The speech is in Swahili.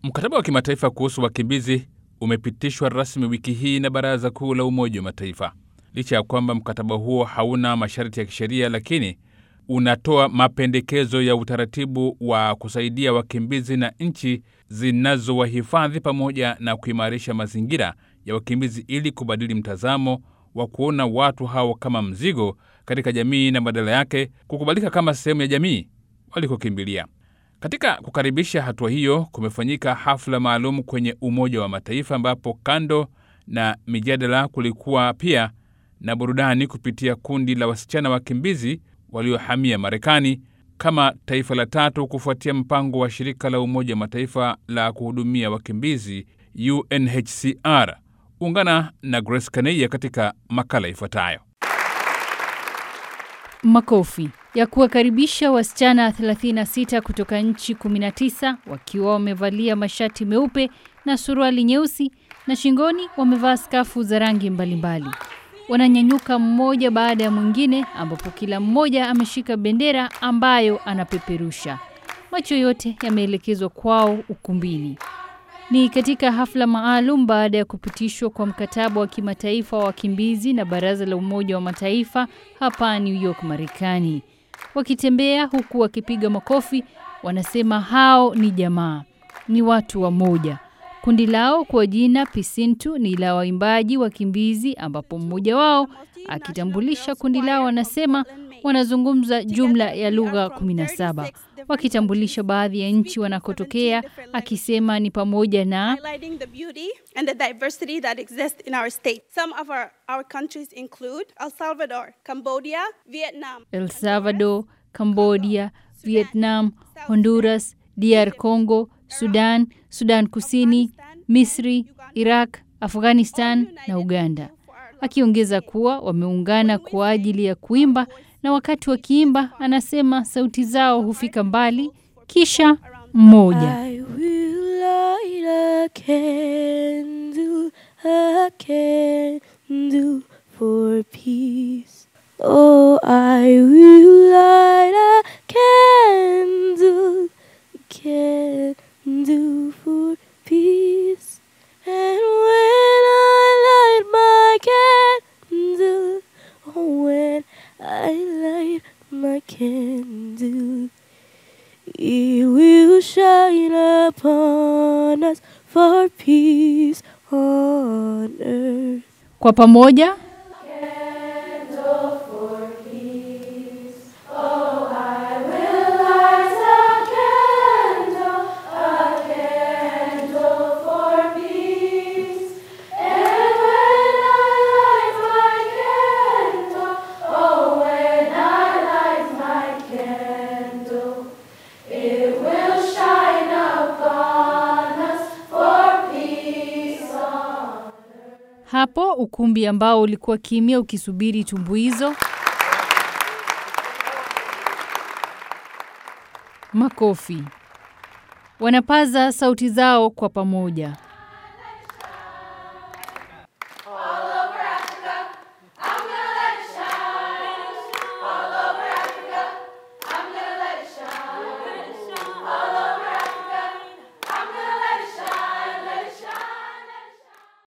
Mkataba wa kimataifa kuhusu wakimbizi umepitishwa rasmi wiki hii na Baraza Kuu la Umoja wa Mataifa. Licha ya kwamba mkataba huo hauna masharti ya kisheria, lakini unatoa mapendekezo ya utaratibu wa kusaidia wakimbizi na nchi zinazowahifadhi pamoja na kuimarisha mazingira ya wakimbizi ili kubadili mtazamo wa kuona watu hao kama mzigo katika jamii na badala yake kukubalika kama sehemu ya jamii walikokimbilia. Katika kukaribisha hatua hiyo, kumefanyika hafla maalum kwenye Umoja wa Mataifa ambapo kando na mijadala kulikuwa pia na burudani kupitia kundi la wasichana wakimbizi waliohamia Marekani kama taifa la tatu kufuatia mpango wa shirika la Umoja wa Mataifa la kuhudumia wakimbizi UNHCR. Ungana na Grace Kaneia katika makala ifuatayo. Makofi ya kuwakaribisha wasichana 36 kutoka nchi 19 wakiwa wamevalia mashati meupe na suruali nyeusi na shingoni wamevaa skafu za rangi mbalimbali. Wananyanyuka mmoja baada ya mwingine, ambapo kila mmoja ameshika bendera ambayo anapeperusha. Macho yote yameelekezwa kwao ukumbini. Ni katika hafla maalum baada ya kupitishwa kwa mkataba wa kimataifa wa wakimbizi na Baraza la Umoja wa Mataifa hapa New York, Marekani. Wakitembea huku wakipiga makofi, wanasema hao ni jamaa, ni watu wa moja. Kundi lao kwa jina Pisintu ni la waimbaji wakimbizi, ambapo mmoja wao akitambulisha kundi lao anasema wanazungumza jumla ya lugha 17 wakitambulisha baadhi ya nchi wanakotokea, akisema ni pamoja na highlighting the beauty and the diversity that exists in our state. Some of our, our countries include El Salvador, Cambodia, Vietnam, El Salvador, Cambodia, Vietnam, Honduras, DR Congo, Sudan, Sudan Kusini, Misri, Iraq, Afghanistan na Uganda. Akiongeza kuwa wameungana kwa ajili ya kuimba na wakati wakiimba, anasema sauti zao hufika mbali. Kisha mmoja I will light a candle, a candle for peace. Oh, I will light a candle, candle for peace. And when I light my candle, oh, when I light my candle, it will shine upon us for peace on earth. kwa pamoja hapo ukumbi ambao ulikuwa kimya ukisubiri tumbuizo, makofi, wanapaza sauti zao kwa pamoja.